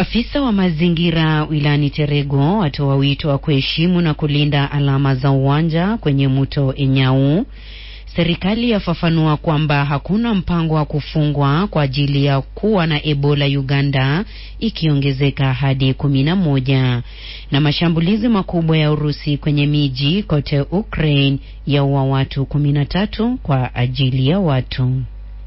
Afisa wa mazingira wilayani Terego atoa wito wa kuheshimu na kulinda alama za uwanja kwenye mto Enyau. Serikali yafafanua kwamba hakuna mpango wa kufungwa kwa ajili ya kuwa na Ebola Uganda ikiongezeka hadi kumi na moja. Na mashambulizi makubwa ya Urusi kwenye miji kote Ukraine yaua watu kumi na tatu kwa ajili ya watu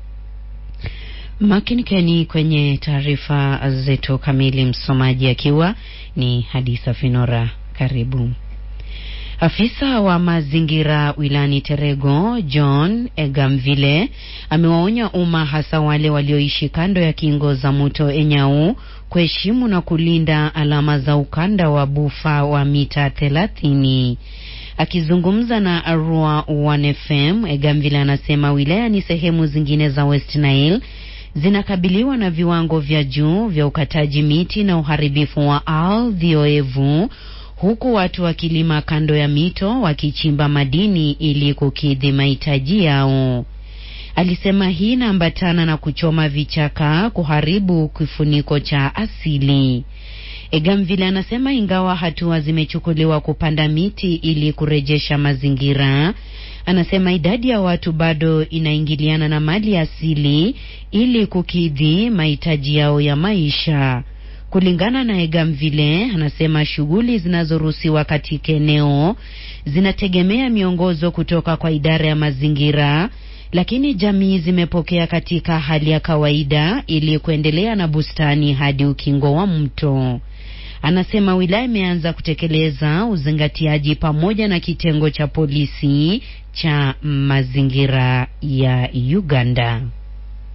Makinikeni kwenye taarifa zetu kamili, msomaji akiwa ni Hadisa Finora. Karibu. Afisa wa mazingira wilani Terego John Egamvile amewaonya umma hasa wale walioishi kando ya kingo za mto Enyau kuheshimu na kulinda alama za ukanda wa bufa wa mita thelathini. Akizungumza na Arua One FM, Egamvile anasema wilaya ni sehemu zingine za West Nile zinakabiliwa na viwango vya juu vya ukataji miti na uharibifu wa ardhi oevu huku watu wakilima kando ya mito wakichimba madini ili kukidhi mahitaji yao. Alisema hii inaambatana na kuchoma vichaka, kuharibu kifuniko cha asili. Egamvile anasema ingawa hatua zimechukuliwa kupanda miti ili kurejesha mazingira, anasema idadi ya watu bado inaingiliana na mali asili ili kukidhi mahitaji yao ya maisha. Kulingana na Egamvile, anasema shughuli zinazoruhusiwa katika eneo zinategemea miongozo kutoka kwa idara ya mazingira, lakini jamii zimepokea katika hali ya kawaida ili kuendelea na bustani hadi ukingo wa mto. Anasema wilaya imeanza kutekeleza uzingatiaji pamoja na kitengo cha polisi cha mazingira ya Uganda.